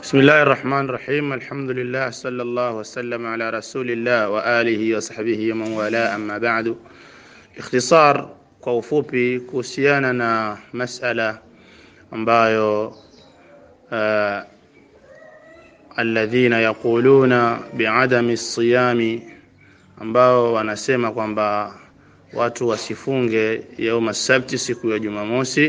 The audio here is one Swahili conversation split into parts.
بسم الله الرحمن الرحيم الحمد لله صلى الله وسلم على رسول الله وآله وصحبه ومن والاه أما بعد اختصار kwa ufupi kuhusiana na masala ambayo uh, alladhina yaquluna biadami siyami ambao wanasema kwamba watu wasifunge yauma sabti siku ya Jumamosi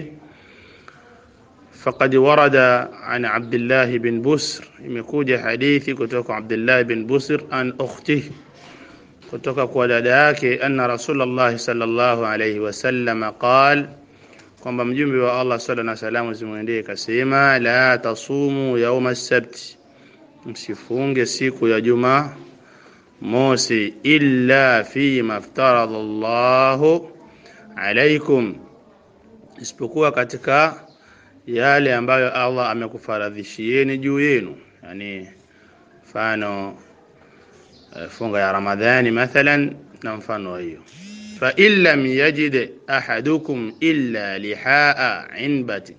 فقد ورد عن عبد الله بن بسر imekuja hadithi kutoka Abdullah bin Busr an ukhtihi kutoka kwa dada yake anna Rasulullah sallallahu alayhi wasallam qal kwamba mjumbe wa Allah sallallahu alayhi wasallam zimwendee kasema la tasumu yauma as-sabt msifunge siku ya juma mosi illa fi maftarada Allah alaykum isipokuwa katika yale ambayo Allah amekufaradhishieni juu yenu yani mfano funga ya Ramadhani mathalan na mfano wa hiyo fa in lam yajid ahadukum illa lihaa inbati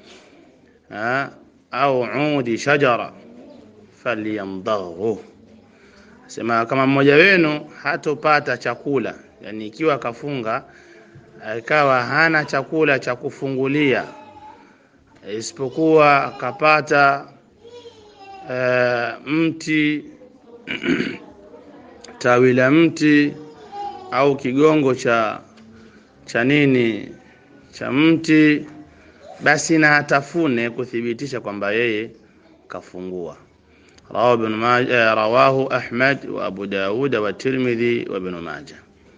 au udi shajara falyamdaghu sema kama mmoja wenu hatopata chakula yani ikiwa kafunga ikawa hana chakula cha kufungulia isipokuwa akapata uh, mti tawi la mti au kigongo cha cha nini cha mti basi na atafune kuthibitisha kwamba yeye kafungua rawahu ibn majah rawahu ahmad wa abu daud wa tirmidhi wa ibn majah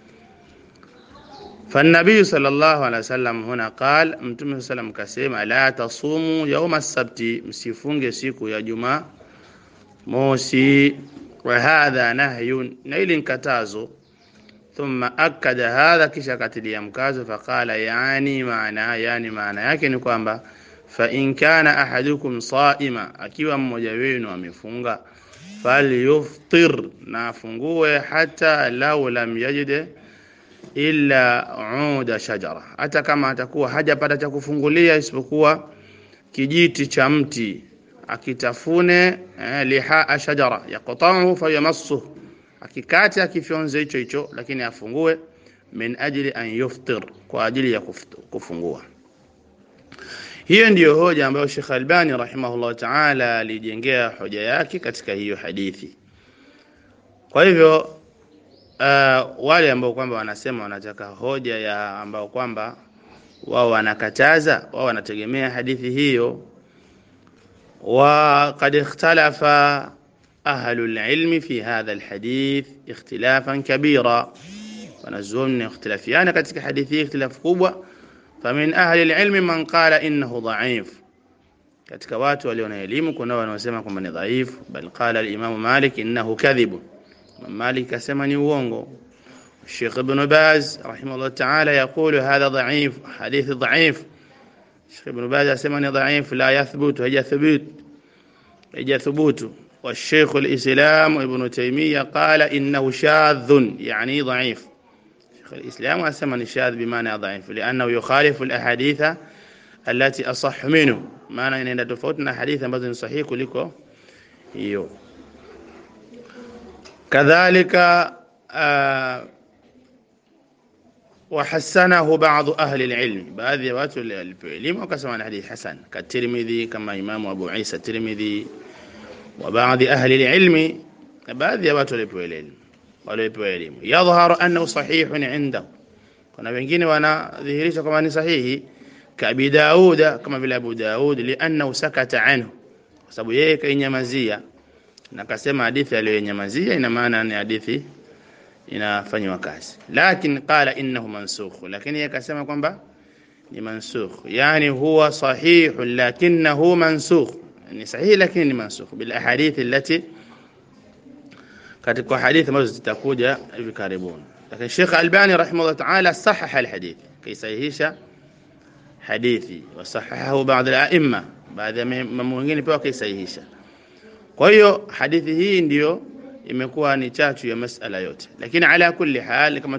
فالنبي صلى الله عليه وسلم هنا قال متى سلام كسيما لا تصوموا يوم السبت msifunge siku ya jumaa mosi وهذا نهي نيل كتازو ثم أكد هذا kisha katilia mkazo فقال يعني معنى يعني معنى yake ni kwamba فإن كان أحدكم صائما akiwa mmoja wenu amefunga falyuftir na afungue hata lau lam yajid illa uda shajara hata kama atakuwa hajapata cha kufungulia isipokuwa kijiti cha mti akitafune eh, lihaa shajara yaqta'uhu fayamassu akikata akifyonze hicho hicho lakini afungue min ajli an yuftir kwa ajili ya kufungua hiyo ndiyo hoja ambayo Sheikh Albani rahimahullah ta'ala alijengea hoja yake katika hiyo hadithi kwa hivyo uh, wale ambao kwamba wanasema wanataka hoja ya ambao kwamba wao wanakataza wao wanategemea hadithi hiyo وقد اختلف أهل العلم في هذا الحديث اختلافا كبيرا ونزوم اختلافيان كتك حديثي اختلاف كبوة فمن أهل العلم من قال إنه ضعيف katika watu walio na elimu kuna wanaosema kwamba ni dhaifu bal qala al-Imam Malik innahu kadhib Malik asema ni uongo Sheikh Ibn Baz rahimahullah ta'ala يقول هذا ضعيف حديث ضعيف Sheikh Ibn Baz asema ni dhaif la yathbutu hajathubut hajathubutu والشيخ الإسلام ابن تيمية قال إنه شاذ يعني ضعيف شيخ الإسلام أسمى شاذ بمعنى ضعيف لأنه يخالف الأحاديث التي أصح منه معنى أن تفوتنا حديثا بذن صحيح كلكو يو كذلك آه وحسنه بعض أهل العلم بعض watu العلم وكسمى الحديث حسن كالترمذي كما إمام أبو عيسى الترمذي وبعض أهل العلم بعض watu walipewa elimu walipewa elimu yadhharu annahu sahihun indahu kuna wengine wanadhihirisha kama ni sahihi kabi Dauda kama vile Abu Daud liannahu sakata anhu kwa sababu yeye kainyamazia na kasema hadithi aliyonyamazia ina maana ni hadithi inafanywa kazi lakini qala innahu mansukh lakini yakasema kwamba ni mansukh yani huwa sahih lakinahu mansukh ni sahihi lakini ni mansukh bil ahadith allati katika hadithi ambazo zitakuja hivi karibuni lakini Sheikh Albani rahimahullah ta'ala sahaha al hadith kaisahihisha hadithi wasahahahu baadhi al a'imma baadhi ya mambo mengine pia kaisahihisha kwa hiyo hadithi hii ndiyo imekuwa ni chachu ya masala yote lakini ala kulli hal kama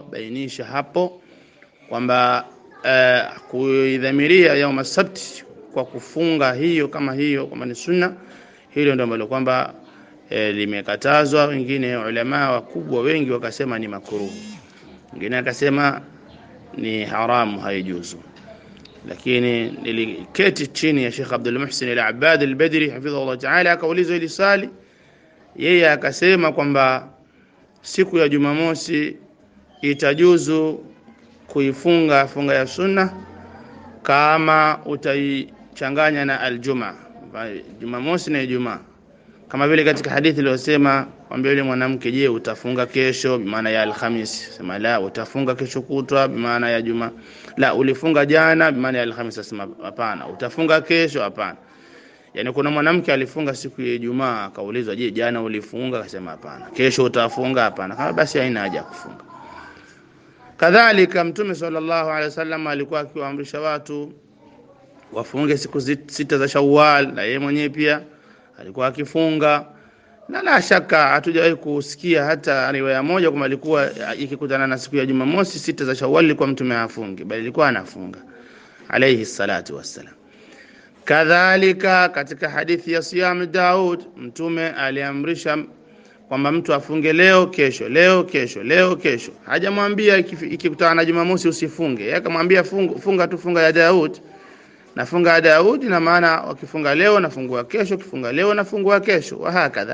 tulivyobainisha hapo kwamba uh, kuidhamiria yaum sabt kwa kufunga hiyo kama hiyo kwamba ni sunna hilo ndio ambalo kwamba e, limekatazwa wengine ulama wakubwa wengi wakasema ni makruhu wengine akasema ni haramu haijuzu lakini niliketi chini ya Sheikh Abdul Muhsin Al-Abbad Al-Badri hafidhahullah ta'ala akaulizwa ili swali yeye akasema kwamba siku ya Jumamosi itajuzu kuifunga funga ya sunna kama utaichanganya na aljuma Jumamosi na Ijumaa kama vile katika hadithi iliyosema kwamba yule mwanamke je utafunga kesho bimaana ya alhamis sema la utafunga kesho kutwa bimaana ya juma la ulifunga jana bimaana ya alhamis sema hapana utafunga kesho hapana yani kuna mwanamke alifunga siku ya Ijumaa akaulizwa je jana ulifunga akasema hapana kesho utafunga hapana kama basi haina haja ya kufunga kadhalika mtume sallallahu alaihi wasallam alikuwa akiwaamrisha watu wafunge siku sita za Shawwal na yeye mwenyewe pia alikuwa akifunga na la shaka hatujawahi kusikia hata riwaya moja kwamba alikuwa ikikutana na siku ya Jumamosi sita za Shawwal ilikuwa mtume afunge bali alikuwa anafunga alayhi salatu wassalam kadhalika katika hadithi ya siyam Daud mtume aliamrisha kwamba mtu afunge leo kesho leo kesho leo kesho hajamwambia ikikutana na Jumamosi usifunge yeye akamwambia funga, funga tu funga ya Daud nafunga ya Daudi na maana wakifunga leo nafungua kesho kifunga leo nafungua kesho wa hakadha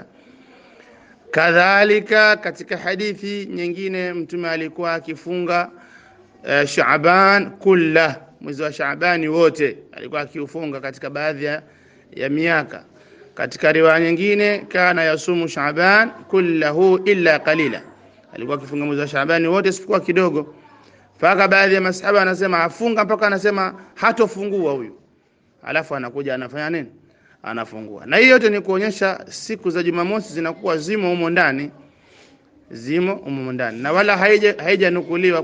kadhalika katika hadithi nyingine mtume alikuwa akifunga uh, Shaaban kulla mwezi wa Shaabani wote alikuwa akiufunga katika baadhi ya, ya miaka katika riwaya nyingine kana yasumu Shaaban kullahu illa qalila alikuwa akifunga mwezi wa Shaabani wote isipokuwa kidogo mpaka baadhi ya masahaba anasema afunga mpaka anasema hatofungua huyu alafu anakuja anafanya nini anafungua na hiyo yote ni kuonyesha siku za Jumamosi zinakuwa zimo humo ndani zimo humo ndani na wala haijanukuliwa